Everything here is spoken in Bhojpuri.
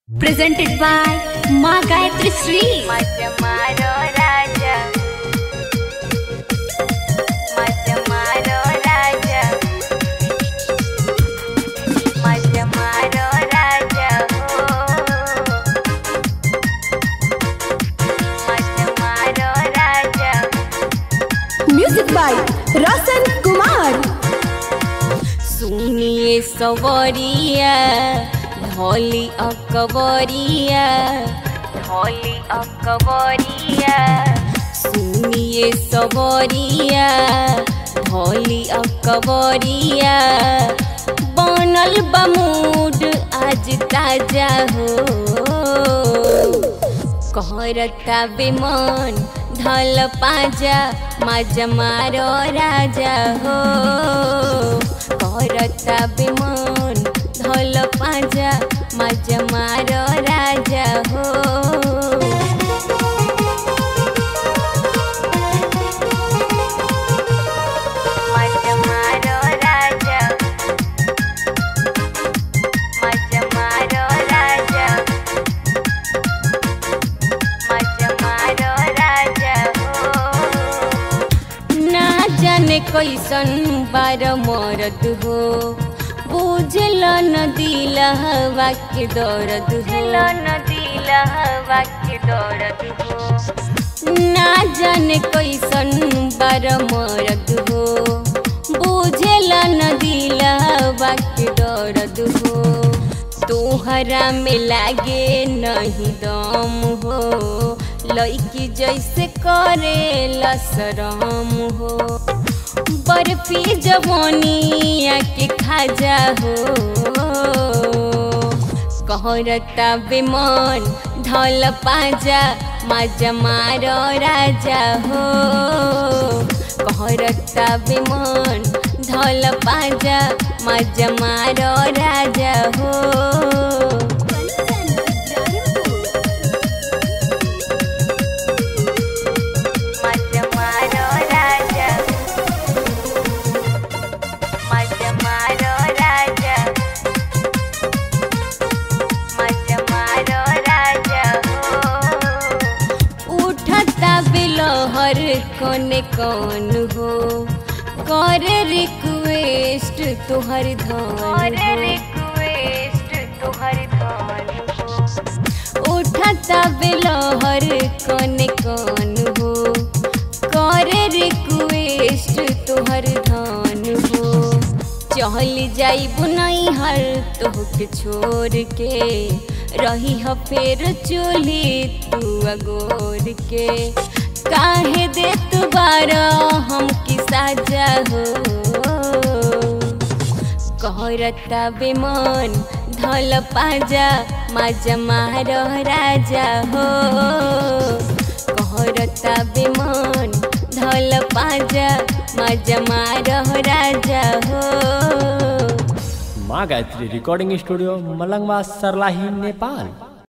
presented by Ma Gayatri Sri. Macamaro Raja Macamaro Raja Macamaro Raja Macamaro Raja music by Roshan Kumar सुनिए सवरिया ढोली अकबरिया ढोली अकबरिया सुनिए सवरिया ढोली अकबरिया बनल बमूड आज ताजा हो कहरता बेमन ढल पाजा माजा मारो राजा हो कहरता बेमन ढल पाजा माजा मारो राजा हो माजा मारो राजा माजा मारो राजा मजमारो राजा हो ना जाने कैसन बार मरद हो बुझल न दिल हवा के दर्द हो न दिल हवा के दर्द हो ना जाने कैसन बार मरद हो बुझल न दिल हवा के दर्द हो तोहरा में लागे नहीं दम हो लड़की जैसे करे लसरम हो बर्फी जवानिया के खाजा हो कहरता बेमन ढल पाजा माजा मारो राजा हो कहरता बेमन ढल पाजा माजा मारो राजा हो माजा मारो राजा माजा मारो राजा माजा मारो राजा हो उठता बिलहर कोने कौन हो कर रिक्वेस्ट तुहर धन कर रिक्वेस्ट तुहर धन उठता बिलहर कोने कौन हो कर रिक्वेस्ट तुहर धन हो चल जाई बुनाई हर तोहके छोड़ के रही ह फेर चूल्ही तू अगोर के काहे दे तू बारा हम की साजा हो कहरता बेमन ढल पाजा माजा मारो राजा हो कहरता बेमन ढल पाजा माजा मारो राजा हो माँ गायत्री रिकॉर्डिंग स्टूडियो मलंगवा सरलाही नेपाल